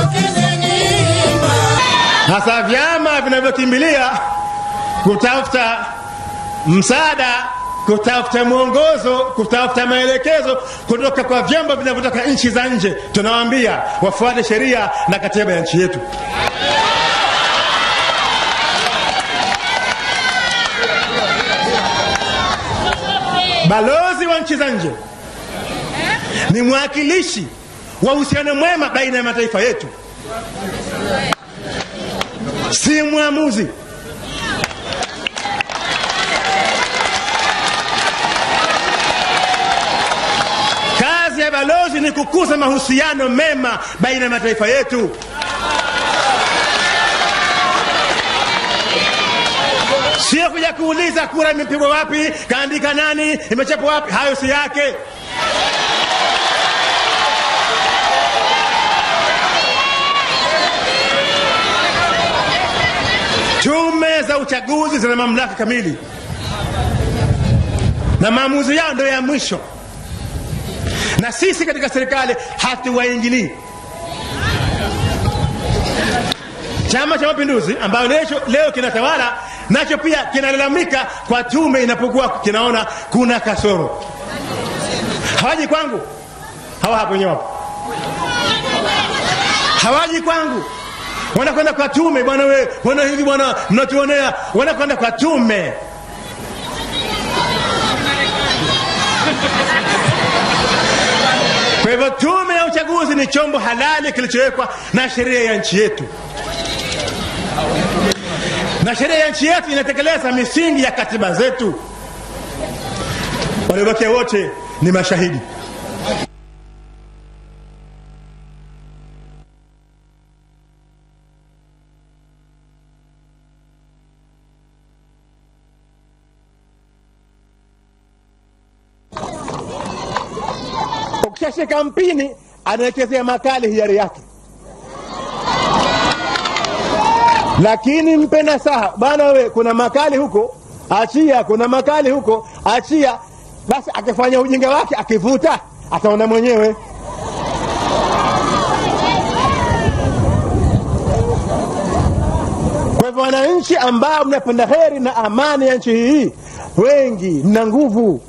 hasa vyama vinavyokimbilia kutafuta msaada kutafuta mwongozo kutafuta maelekezo kutoka kwa vyombo vinavyotoka nchi za nje tunawaambia wafuate sheria na katiba ya nchi yetu balozi wa nchi za nje ni mwakilishi wa uhusiano mwema baina ya mataifa yetu si mwamuzi kazi ya balozi ni kukuza mahusiano mema baina ya mataifa yetu sio kuja kuuliza kura imepigwa wapi kaandika nani imechapwa wapi hayo si yake tume za uchaguzi zina mamlaka kamili na maamuzi yao ndio ya mwisho na sisi katika serikali hatuwaingilii chama cha mapinduzi ambayo leo, leo kinatawala nacho pia kinalalamika kwa tume inapokuwa kinaona kuna kasoro hawaji kwangu hawa hapo wenyewe hapo hawaji kwangu wanakwenda kwa tume bwana we bwana hivi bwana mnatuonea wanakwenda kwa tume kwa hivyo tume ya uchaguzi ni chombo halali kilichowekwa na sheria ya nchi yetu na sheria ya nchi yetu inatekeleza misingi ya katiba zetu waliobakia wote ni mashahidi ukishashika mpini anawechezea makali hiari yake lakini mpe nasaha bana we kuna makali huko achia kuna makali huko achia basi akifanya ujinga wake akivuta ataona mwenyewe kwa hivyo wananchi ambao mnapenda heri na amani ya nchi hii wengi mna nguvu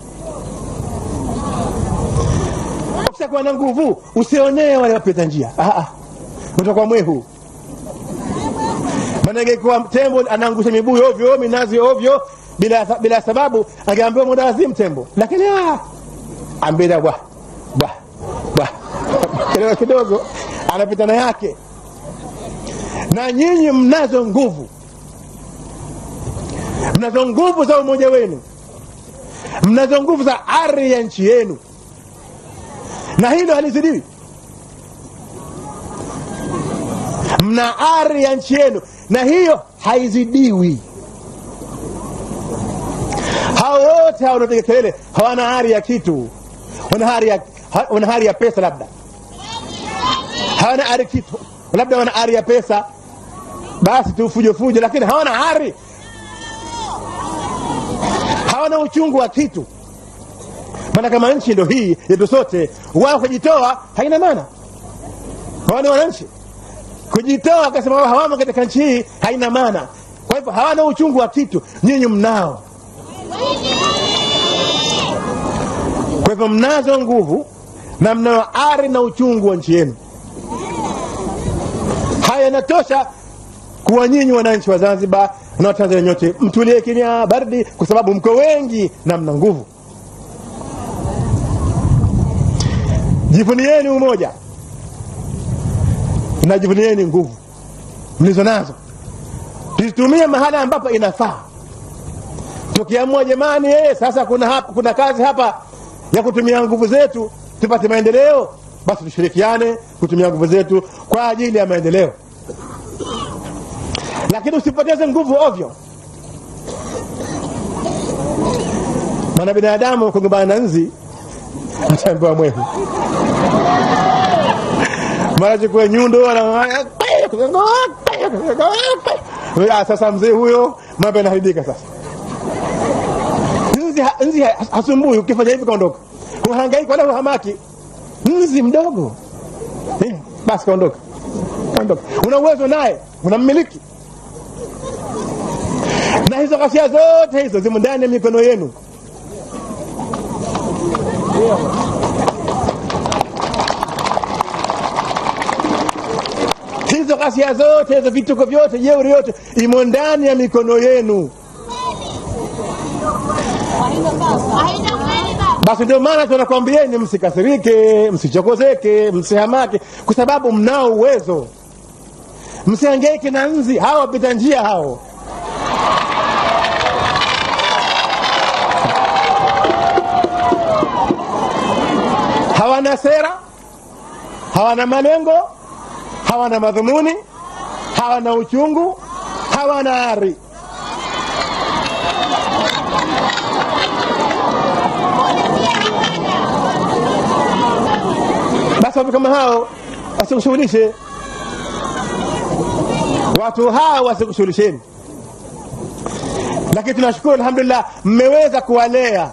ukishakuwa na nguvu usionee wale wapita njia utakuwa mwehu maana ingekuwa tembo anaangusha mibuyu ovyo minazi ovyo bila, bila sababu angeambiwa muda wazimu tembo lakini ambida bwa bwa bwa kidogo kidogo anapita na yake na nyinyi mnazo nguvu mnazo nguvu za umoja wenu mnazo nguvu za ari ya nchi yenu na hilo halizidiwi mna ari ya nchi yenu na hiyo haizidiwi hao wote hao wanapiga kelele hawana hari ya kitu wana hari ya, wana hari ya pesa labda hawana ari kitu labda wana ari ya pesa basi tu fujo fujo lakini hawana hari hawana uchungu wa kitu maana kama nchi ndo hii yetu sote wao kujitoa haina maana hawana wananchi kujitoa akasema wao hawamo katika nchi hii haina maana kwa hivyo hawana uchungu wa kitu nyinyi mnao kwa hivyo mnazo nguvu na mnayo ari na uchungu wa nchi yenu haya yanatosha kuwa nyinyi wananchi wa zanzibar na watanzania nyote mtulie kimya bardi kwa sababu mko wengi na mna nguvu jivunieni umoja na jivunieni nguvu mlizo nazo tuzitumie mahala ambapo inafaa tukiamua jamani eh, sasa kuna, hapa, kuna kazi hapa ya kutumia nguvu zetu tupate maendeleo basi tushirikiane kutumia nguvu zetu kwa ajili ya maendeleo lakini usipoteze nguvu ovyo maana binadamu kugombana na nzi ataambiwa mwehu mara chukue nyundo sasa mzee huyo mambo yanaharibika sasa nzi, nzi hasumbui ukifanya hivi kaondoka huhangaiki wala huhamaki nzi mdogo eh, basi kaondoka ondoka. Una uwezo naye, unammiliki, na hizo ghasia zote hizo zimo ndani ya mikono yenu. hizo ghasia zote hizo vituko vyote jeuri yote imo ndani ya mikono yenu basi ndio maana tunakwambieni msikasirike msichokozeke msihamake kwa sababu mnao uwezo msiangeike na nzi hawa wapita njia hao hawana sera hawana malengo hawana madhumuni hawana uchungu hawana ari basi watu kama hao wasikushughulishe watu hao wasikushughulisheni lakini tunashukuru alhamdulillah mmeweza kuwalea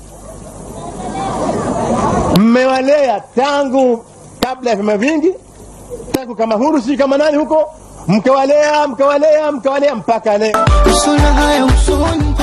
mmewalea tangu kabla ya vyama vingi tangu kama huru si kama nani huko mkawalea mkawalea mkawalea mpaka leo Usona haya usoni